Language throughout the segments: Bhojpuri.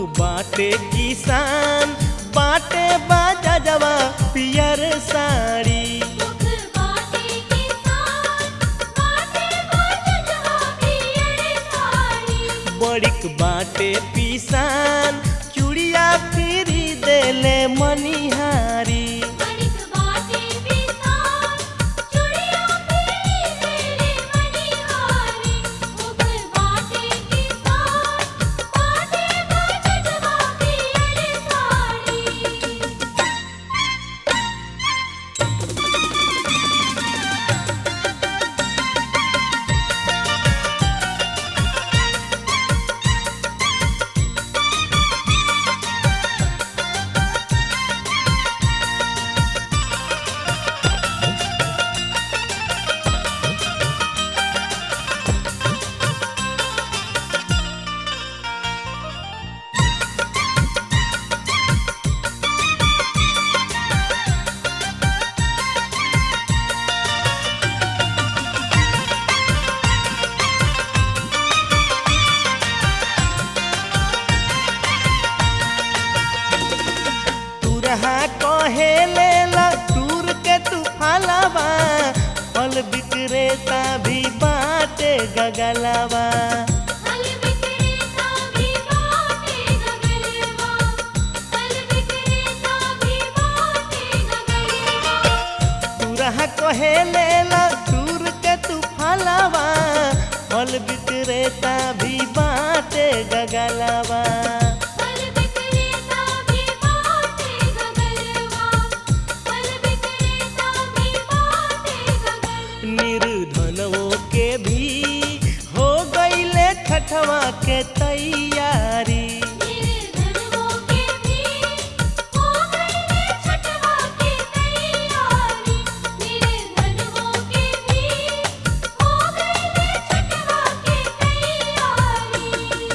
बाटे किसान बाटे बाजा जवा पियर साड़ी मुख बाटे किसान बाटे बाजवा पियर साड़ी बड़िक बाटे पिसान चूड़िया फिरी देले मनिहारी बड़िक बाटे किसान चुड़िया पीली तेरे मनिहारी मुख बाटे किसान बाटे बाजवा पियर साड़ी तुरहा कहे लेला टूर के तू फलावा फल विक्रेता भी बाटे गगलावा फल विक्रेता भी बाटे गगलवा फल विक्रेता भी बाटे गगलवा तुरहा कहे लेला टूर के तू फलावा फल विक्रेता भी बाटे गगलावा फल विक्रेता भी बाटे गगलवा फल विक्रेता भी बाटे गगलवा निर्धनों के भी हो गईले छठवा के तैयारी निर्धनों के भी हो गई छठवा की तैयारी निर्धनों के भी हो गई छठवा की तैयारी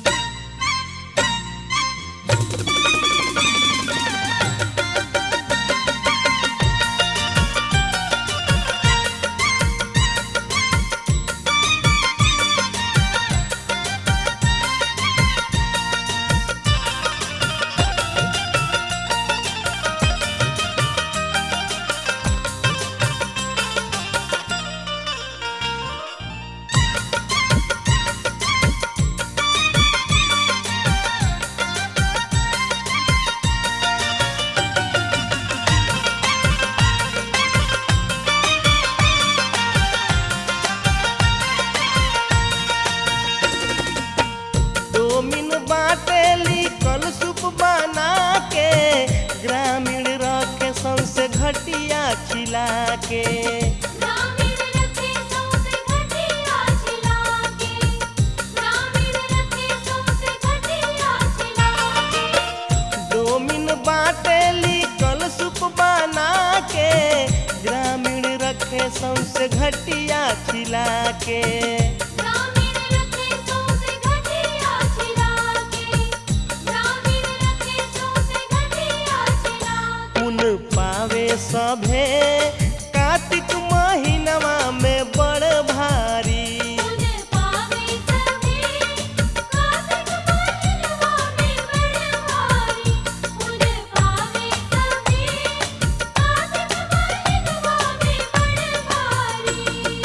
डोमिन बाटेली कल सूप बना के ग्रामीण रखे सौसे घटिया खिला के ग्रामीण रखे सौसे घटिया छिला के ग्रामीण रखे सौसे घटिया छिला के डोमिन बाटेली कल सूप बना के ग्रामीण रखे सौसे घटिया खिला के ग्रामीण रखे सौसे घटिया छिला के ग्रामीण रखे सौसे घटिया छिला के पुन पावे सभे कार्तिक महीनवा में बड़ भारी पुन पावे सभी कार्तिक महीनवा में बड़ भारी पुन पावे सभी कार्तिक महीनवा में बड़ भारी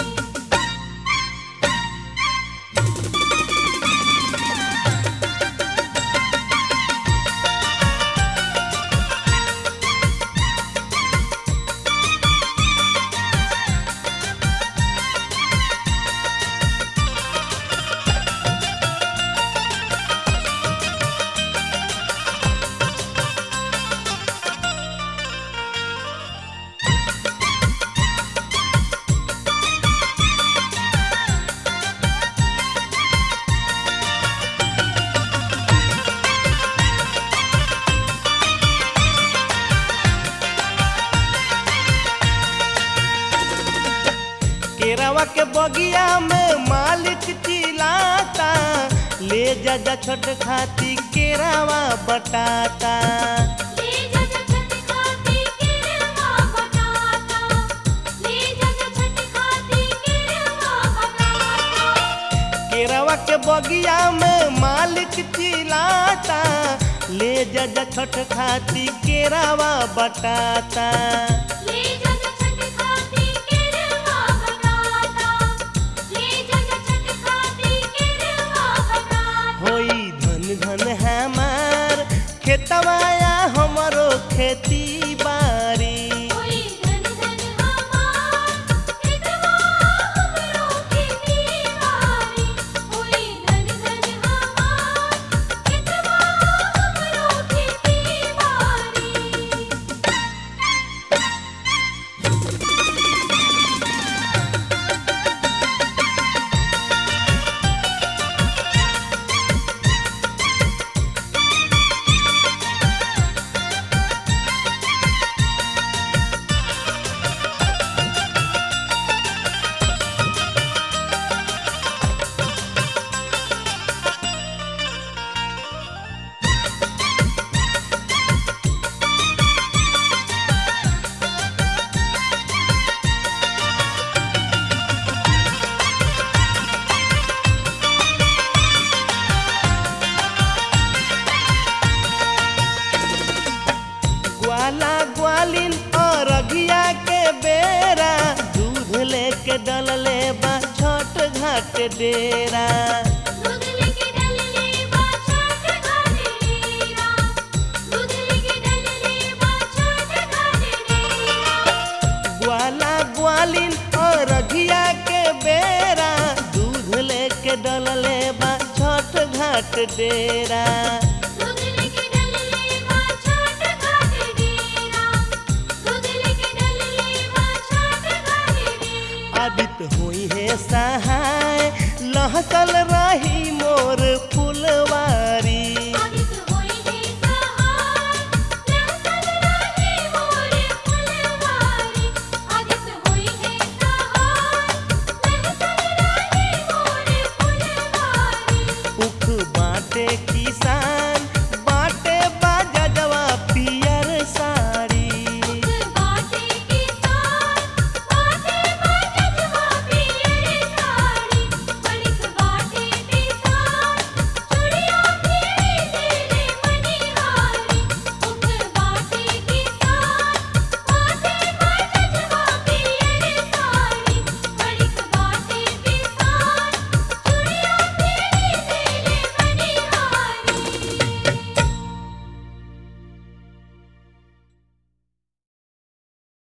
केरावा के बगिया में मालिक चिल्लाता ले जा जा छोट खाती केरावा बटाता ले जा जा छठ खाती केरवा बताता ले जा जा छठ खाती केरवा बताता केरावा के बगिया में मालिक चिल्लाता जजा छठ खाती केरावा बटाता ले जग छठ खाती केरवा बनाता ले जग छठ खाती केरवा बनाता होई धन धन हमार खेतवाया हमरो खेती बारी कोई धन धन हमार कितवा हमरो खेती बारी कोई धन धन हमार कितवा हमरो खेती बारी ग्वाला ग्वालिन और अघिया के बेरा दूध लेके डलले बा छठ घाट डेरा दूध लेके डलले बा छठ घाटे डेरा दूध लेके डलले बा छठ घाटे डेरा ग्वाला ग्वालिन और अघिया के बेरा दूध लेके डलले बा छठ घाट डेरा दूध लेके डलले बा छठ घाटे डेरा दूध लेके डलले बा छठ घाटे डेरा आदित होई है सहाय लहसल